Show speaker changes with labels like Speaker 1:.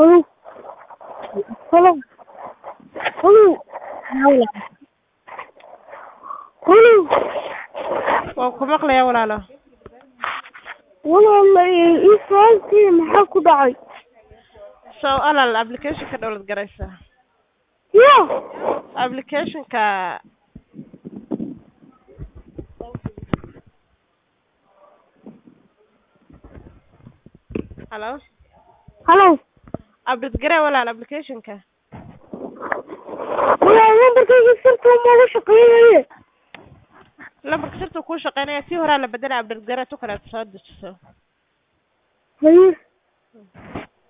Speaker 1: Hello. Hello. Hello. Hello.
Speaker 2: Waan ku maqlayaa walaalo.
Speaker 1: Walaal ii fahantii maxaa ku dhacay?
Speaker 2: So alal application-ka download garaysaa.
Speaker 1: Yeah.
Speaker 2: Application-ka Hello.
Speaker 1: Hello.
Speaker 2: Update garee walaal application-ka.
Speaker 1: Walaal lambarkayga sirta ma ugu shaqeynaye.
Speaker 2: Lambarka sirta kuu shaqeynaya si horaa la bedelay update garee tu kale aad soo dejiso.
Speaker 1: Haye.